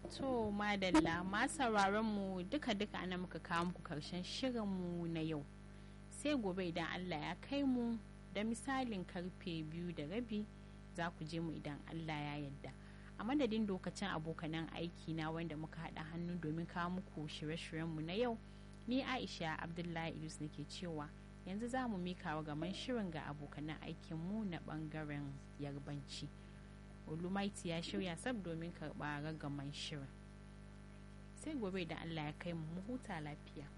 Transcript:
To madalla ma sauraron mu duka-duka ana muka kawo muku karshen shirinmu na yau. Sai gobe idan Allah ya kai mu da misalin karfe biyu da rabi za ku je mu idan Allah ya yadda. A madadin lokacin abokanan aiki na wanda muka haɗa hannu domin kawo muku shirye-shiryenmu na yau, ni Aisha Abdullahi Idris nake cewa yanzu za mu mika wa gaman shirin ga abokanan aikinmu na ɓangaren yarbanci. Olumaiti ya shirya sab domin karɓa ragaman shirin. Sai gobe da Allah ya kai mu huta lafiya.